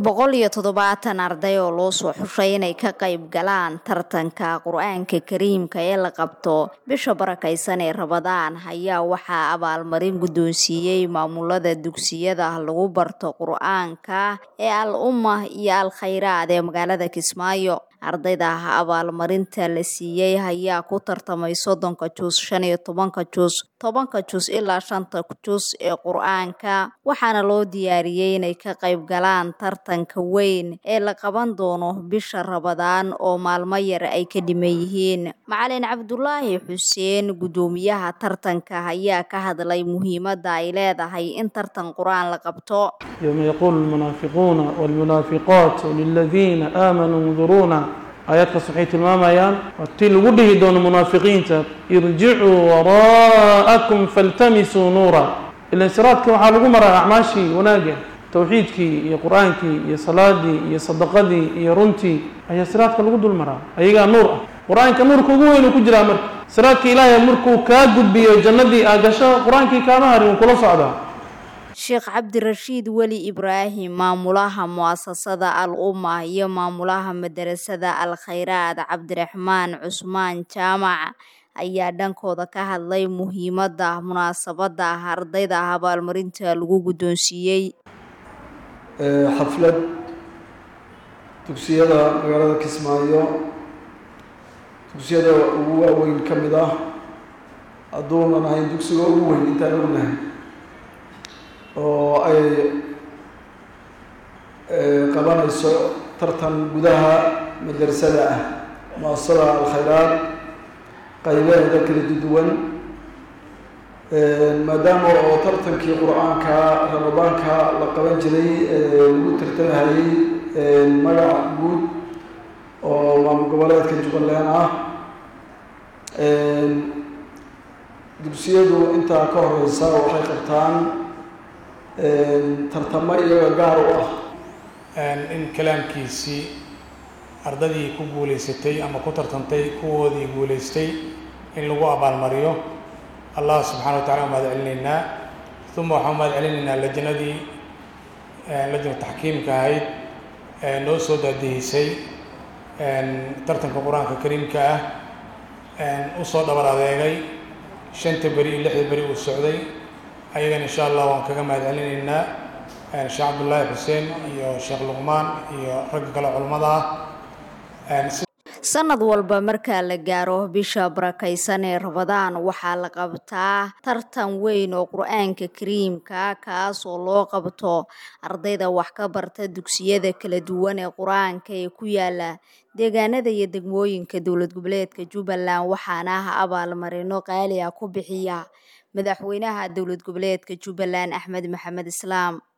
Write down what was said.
boqol iyo toddobaatan arday oo loo soo xushay inay ka qayb galaan tartanka qur-aanka kariimka ee la qabto bisha barakaysan ee rabadaan ayaa waxaa abaalmarin guddoonsiiyey maamulada dugsiyada lagu barto qur-aanka ee al umma iyo al khayraad ee magaalada kismaayo ardayda abaalmarinta la siiyey ayaa ku tartamay soddonka jus shan iyo tobanka jus tobanka jus ilaa shanta jus ee qur-aanka waxaana loo diyaariyey inay ka qayb galaan tartanka weyn ee la qaban doono bisha rabadaan oo maalmo yar ay ka dhiman yihiin macalin cabdulaahi xuseen guddoomiyaha tartanka ayaa ka hadlay muhiimadda ay leedahay in tartan qur-aan la qabto يوم يقول المنافقون والمنافقات للذين آمنوا انظرونا aayaadka waxay tilmaamayaan waa tii lagu dhihi doono munaafiqiinta irjicuu waraa'akum faltamisuu nuura ilan siraadka waxaa lagu maraa acmaashii wanaagga towxiidkii iyo qur-aankii iyo salaadii iyo sadaqadii iyo runtii ayaa siraadka lagu dul maraa ayagaa nuur ah qur-aanka nuurka ugu weyn uu ku jiraa marka siraadka ilaahay markuu kaa gudbiyo jannadii aa gasho qur-aankii kaama harin wuu kula socdaa sheekh cabdirashiid weli ibraahim maamulaha mu'asasada al umma iyo maamulaha madarasada al khayraad cabdiraxmaan cusmaan jaamac ayaa dhankooda ka hadlay muhiimadda munaasabadda ardayda abaalmarinta lagu guddoonsiiyey xaflad dugsiyada magaalada kismaayo dugsiyada ugu waaweyn ka mid ah hadduunan ahayn dugsiga ugu weyn intaan ognahay oo ay qabanayso tartan gudaha madrasada ah muasasada alkhayraad qaybaheeda kala duwan maadaama oo tartankii qur-aanka ramadaanka la qaban jiray lagu tartamahayey magac guud oo maamul goboleedka jubbaland ah dugsiyadu intaa ka horeysa waxay qabtaan tartamo iyaga gaar u ah in kalaamkiisii ardadii ku guulaysatay ama ku tartantay kuwoodii guulaystay in lagu abaalmariyo allah subxana wa tacala u mahad celinaynaa uma waxaan u mahad celinaynaa lajnadii lajna taxkiimka ahayd noo soo daadihisay tartanka qur-aanka kariimka ah usoo dhabar adeegay shanta beri iyo lixda beri uu socday ayagana insha allah waan kaga mahad celinaynaa sheekh cabdullaahi xuseen iyo sheekh luqmaan iyo ragga kale culammada ah sanad walba marka la gaaro bisha barakaysan ee rabadaan waxaa la qabtaa tartan weyn oo qur-aanka kariimka kaas oo loo qabto ardayda wax ka barta dugsiyada kala duwan ee qur-aanka ee ku yaala deegaanada iyo degmooyinka dowlad goboleedka jubbaland waxaana abaalmarino qaali ah ku bixiya madaxweynaha dowlad goboleedka jubbaland axmed maxamed islaam